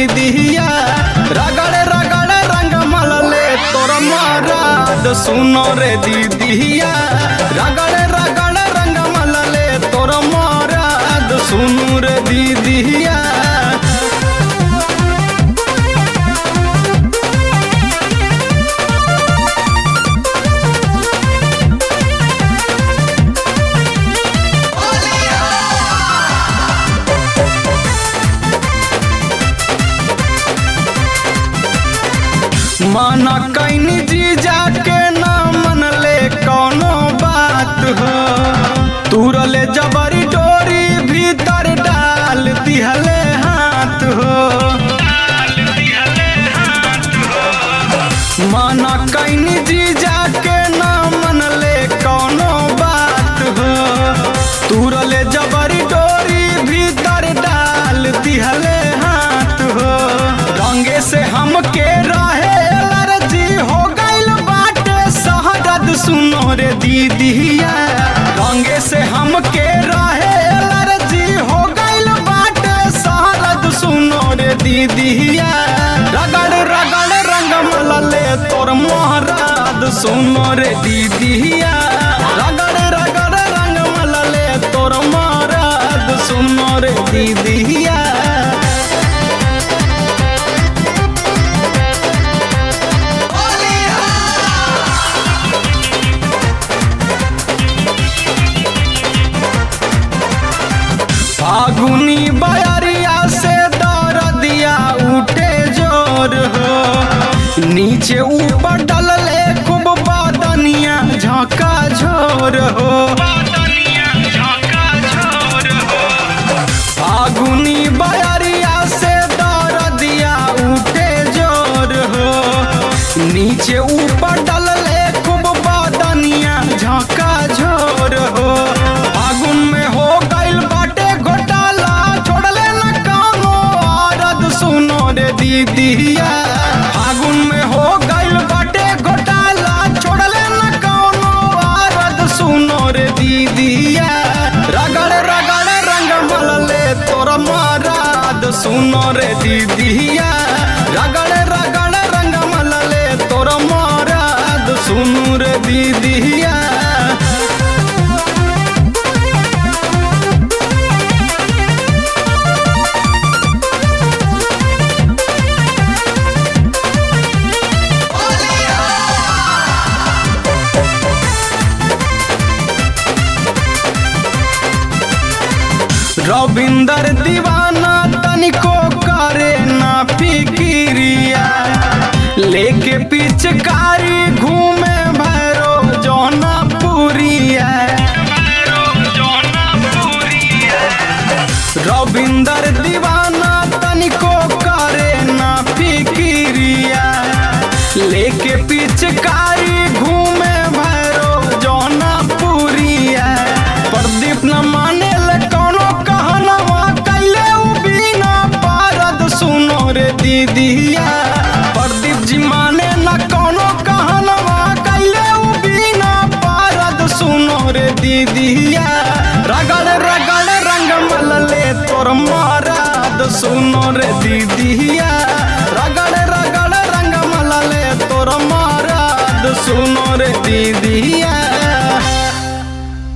दीदिया रगड़ रगड़ रंग मलले तोर मराद सुनो रे दीदिया रगड़ रगड़ रंग मलले तोर मराद सुनो रे दीदिया माना कैनी जी जाके ना मनले कौनो बात हो तुरले जबरी डोरी भीतर डाल दिहले हाथ हो माना कैनी जी जाके ना मनले कौनो बात हो तुरले जबरी डोरी भीतर डाल दिहले हाथ हो रंगे से हमके रहे एलर्जी हो गइल बाटे शहरद सुनो रे दीदिया रंगे से हमके रहे एलर्जी हो गइल बाटे शहरद सुनो रे दीदिया रगड़ रगड़ रंग मलले तोर मोहराद सुनो रे दीदिया रगड़ रगड़ रंग मलले तोर मोहराद सुनो रे दीदिया फागुनी बयरिया से दरदिया उठे जोर हो नीचे ऊपर डलले खूब बदनिया झोंका झोर हो फागुनी बयरिया से दरदिया उठे जोर हो नीचे ऊपर डलले खूब बदनिया झोंका झोर हो फागुन में हो गइल बाटे घोटाला छोड़ले न कामो औरत सुनो रे दीदिया फागुन में हो गइल बाटे घोटाला छोड़ले न कौनो औरत सुनो रे दीदिया रगड़ रगड़ रंग मलले तोर माराद सुनो रे दीदिया रगड़ रगड़ रंग मलले तोर माराद सुनो रे दीदिया रविंदर दीवाना तनिको करे ना फिकिरिया लेके पिचकारी घूमे भैरो जौना पुरिया रविंदर दीवाना तनिको करे ना फिकिरिया लेके पिचकारी घूमे भैरो जौना पुरिया प्रदीप न माने ले कौनो कहनवा कैले उ बिना पारद सुनो रे दीदिया प्रदीप जी माने न कौनो कहनवा कैले उ बिना पारद सुनो रे दीदिया रगड़ रगड़ रंग मलले तोर माराद सुनो रे दीदिया रगड़ रगड़ रंग मलले तोर माराद सुनो रे दीदिया